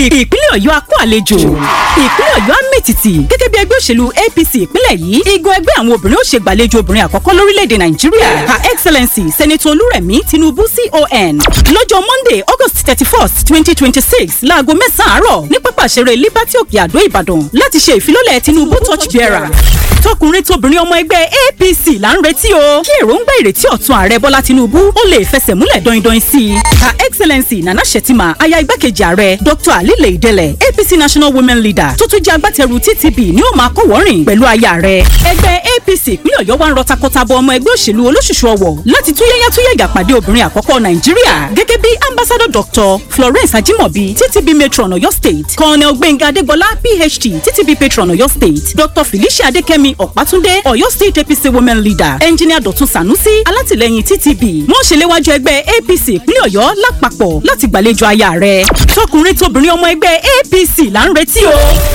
ìpínlẹ̀ ọ̀yọ́ akó àlejò ìpínlẹ̀ ọ̀yọ́ amẹ́tìtì gẹ́gẹ́ bí ẹgbẹ́ òṣèlú apc ìpínlẹ̀ yìí igun ẹgbẹ́ àwọn obìnrin ó ṣe gbàlejò obìnrin àkọ́kọ́ lórílẹ̀‐èdè nàìjíríà her excellency senator olúrẹ̀mí tinubu con lọ́jọ́ monday august thirty first twenty twenty six láago mẹ́sàn-án àárọ̀ ní pápá ìṣeré liberty òkè àdó ìbàdàn láti ṣe ìfilọ́lẹ̀ tinubu torch bearer tọkùnrin tóbìnrin ọmọ ẹgbẹ́ apc là ń retí o kí èròǹgbà ìrètí ọ̀tun ààrẹ bọ́lá tinubu ó lè fẹsẹ̀ múlẹ̀ dọ́indọ́in sí i her excellency nana shettima aya igbákejì ààrẹ dr alile idele apc national women leader tó tún jẹ́ agbátẹrù ttb ni ó máa kọ́wọ́rìn pẹ̀lú aya rẹ̀ ẹgbẹ́ apc ìpínlẹ̀ ọ̀yọ́ wa ń rọ takọtabo ọmọ ẹgbẹ́ òṣèlú olóṣùṣù ọwọ̀ láti túyẹ́yá túyẹ́yà pàdé obìnrin àkọ́kọ́ nàìjíríà gẹ́gẹ́ bí ambassador dr florence ajimobi ttb matron ọ̀yọ́ state colonel gbẹ̀ngà adégbọlá phd ttb patron ọ̀yọ́ state dr felicia adékẹ́mi ọ̀pátúndé ọ̀yọ́ state apc women leader engineer dọ̀tun sanusi alátìlẹyìn ttb wọ́n ṣe léwájú ẹgbẹ́ apc ìpínlẹ̀ ọ̀yọ́ lápapọ̀ láti gbàlejò aya rẹ̀ tọkùnrin tóbìnrin ọmọ ẹgbẹ́ apc là ń retí o